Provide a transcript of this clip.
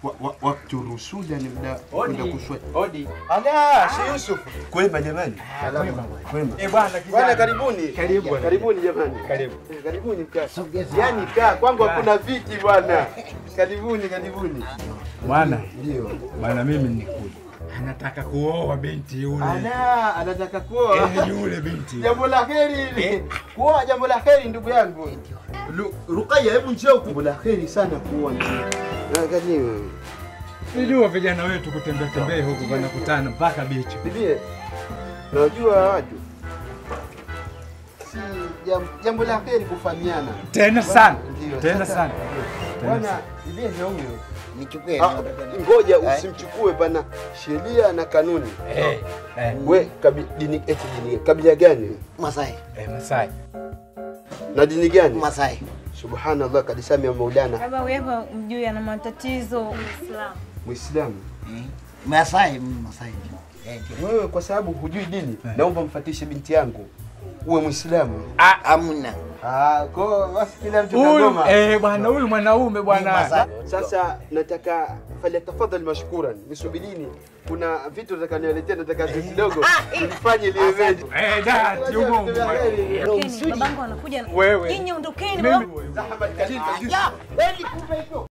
wa- wa- wakati rusuli ni muda kwenda kuswali. Odi. Ala, Sheikh Yusuf. Kwema jamani. Kwema. Eh, bwana Bwana kijana. karibuni. Karibu bwana. Karibuni jamani. Karibu. Eh, Karibuni kaa. Yaani kaa kwangu hakuna viti bwana. Karibuni, karibuni. Bwana, Ndio. bwana mimi nikuja. Anataka kuoa binti yule. Ala, anataka kuoa. Eh, yule binti. Jambo la heri hili. Kuoa jambo la heri ndugu yangu. Lu- Ruqayya, hebu njoo huku. Jambo la heri sana kuoa ndugu. Angalia. Sijua vijana wetu kutembea tembea huku wanakutana mpaka bichi. Bibie, najua watu si jam- jambo la heri kufahamiana. Tena sana. Ndio, Tena sasa- sana. Bwana, bibie ndio huyo. Nichukue. Ah, Ngoja usimchukue pana sheria na kanuni. Eh, eh, We kabi, dini eti dini kabila gani Masai. eh, Masai. na dini gani? Masai. Subhanallah, kadisami ya Maulana, Baba wewe mjui ana matatizo Uislamu. Muislamu. Eh, Masai, Masai. Eh, Wewe kwa sababu hujui dini, naomba mfatishe binti yangu uwe Muislamu. Amna. Ah, kwa basi kila mtu Huyu kagoma. eh, bwana huyu mwanaume bwana. Masai. Sasa nataka falyatafadhali mashkuran, nisubirini. Kuna vitu nataka niwaletea, nataka tu kidogo tulifanye liwe ready. Eh, dati humo. Ondokeni, babangu anakuja. Wewe. Nyinyi ondokeni Mimi babangu. Zahama kalita. Ya, kweli kumbe hivyo.